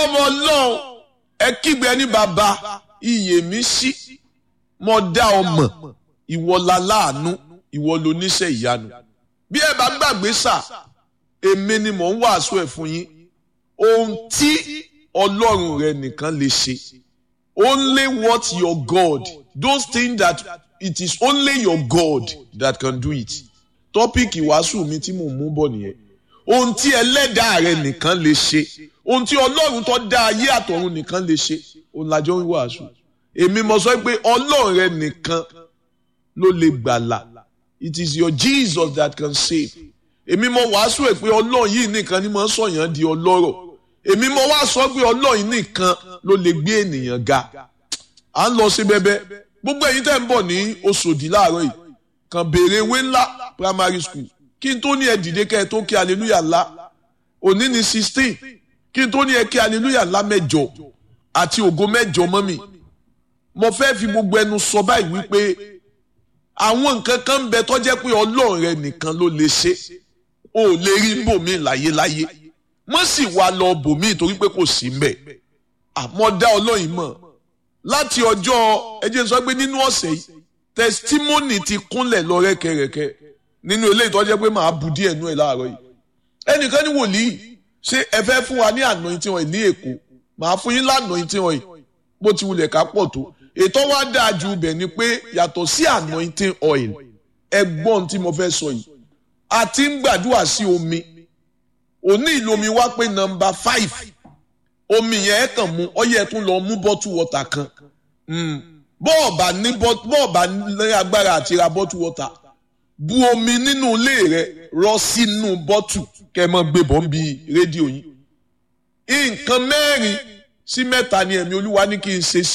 ọmọ ọlọ́run ẹ kígbe ní bàbá iyè mi sí mo dá ọmọ ìwọ la láàánú ìwọ ló níṣẹ́ ìyanu bí ẹ bá gbàgbé sà èmi ni mò ń wàásù ẹ̀ fún yín ohun tí ọlọ́run rẹ nìkan lè ṣe only what your God those things that it is only your God that can do it tọ́píìkì wàásù mi tí mò ń mú bọ̀ nìyẹn ohun tí ẹlẹ́dàá rẹ nìkan lè ṣe ohun tí ọlọ́run tó dá ayé àtọ̀run nìkan lè ṣe òun làjọ ń wàásù èmi mo sọ pé ọlọ́run rẹ nìkan ló lè gbàlà it is your Jesus that can save èmi mo wàásù ẹ̀ pé ọlọ́run yìí nìkan ni mo ń sọ̀yàn di ọlọ́rọ̀ èmi mo wá sọ pé ọlọ́run yìí nìkan ló lè gbé ènìyàn ga à ń lọ sí bẹ́bẹ́ gbogbo ẹ̀yin tẹ́ ń bọ̀ ní Òṣòdì láàárọ̀ yìí kàn béèrè ewé ńlá primary school kí n tó ní ẹ dìde kẹ́ ẹ tó kí hallelujah ńlá òní ní sixteen kí n tó ní ẹ kí hallelujah ńlá mẹ́jọ àti ògo mẹ́jọ mọ́ mi mo fẹ́ fi gbogbo ẹnu sọ báyìí wípé àwọn nǹkan kan ń bẹ tó jẹ́ pé ọlọ́run rẹ nìkan ló lè ṣe o ò lè rí bòmí láyéláyé wọ́n sì wá lọ bòmí torí pé kò sí mbẹ̀ àmọ́ dá ọlọ́run mọ̀ láti ọjọ́ ẹ jẹ́ n sọ pé nínú ọ̀sẹ̀ yìí testimony ti kúnlẹ̀ lọ rẹ́kẹrẹ́kẹ́ nínú ilé ìtọ́jẹ́ pé màá bu díẹ̀ nú ẹ̀ láàárọ̀ yìí ẹnìkan ní wòlíì ṣé ẹ fẹ́ fún wa ní anointing oil ní èkó màá fún yín lanointing oil bó ti wulẹ̀ ká pọ̀ tó ètò wa dáa ju ibẹ̀ ni pé yàtọ̀ sí anointing oil ẹgbọ́n tí mo fẹ́ sọ yìí a ti ń gbàdúrà sí omi òní ìlú omi wá pé nọ́mbà five omi yẹn ẹ kàn mú ọyẹ tún lọ mú bọ́tù wọ́tà kan bọ́ọ̀bà ní bọ́ọ̀bà ní agbára àti ra bọ́tù wọ́tà bu omi nínú ilé rẹ rọ sínú bọ́tù kẹ́ ẹ mọ́ gbé bọ́ ń bi rédíò yín nǹkan mẹ́rin sí mẹ́ta ni ẹ̀mí olúwa ní kí n ṣe sí.